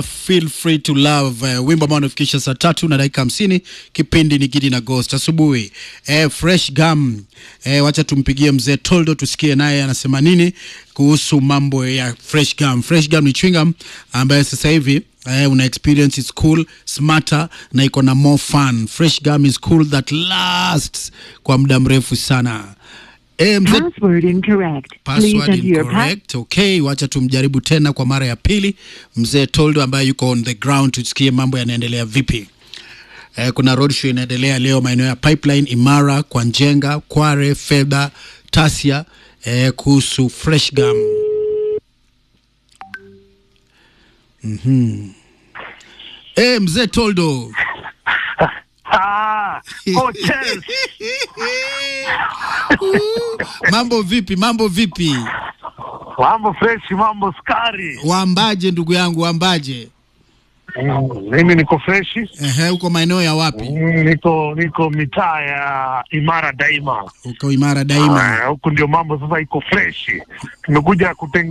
Feel free to love uh, wimbo ambao unafikisha saa tatu na dakika hamsini. Kipindi ni Gidi na Ghost asubuhi. Eh, fresh gum. Eh, wacha tumpigie mzee Toldo tusikie naye anasema nini kuhusu mambo ya fresh gum. Fresh gum ni chewing gum ambayo sasa hivi eh, una experience is cool, smarter na iko na more fun. Fresh gum is cool that lasts kwa muda mrefu sana. Eh, mzee Password incorrect. Please Password enter your pass. incorrect. Okay, wacha tumjaribu tena kwa mara ya pili mzee Toldo ambaye yuko on the ground, tusikie mambo yanaendelea vipi. Eh, kuna road show inaendelea leo maeneo ya Pipeline, Imara, kwa Njenga, Kware, Fedha, Tasia eh, kuhusu fresh gum. Mhm. Eh, mzee Toldo. Ah, hotels. mambo vipi? Mambo vipi? Mambo fresh, mambo skari. Waambaje ndugu yangu, waambaje? Mm, Mimi niko fresh. Ehe, uko maeneo ya wapi? Mm, Niko niko mitaa ya Imara Daima. Uko imara daima. Ah, Huku ndio mambo sasa iko fresh. Tumekuja kutenga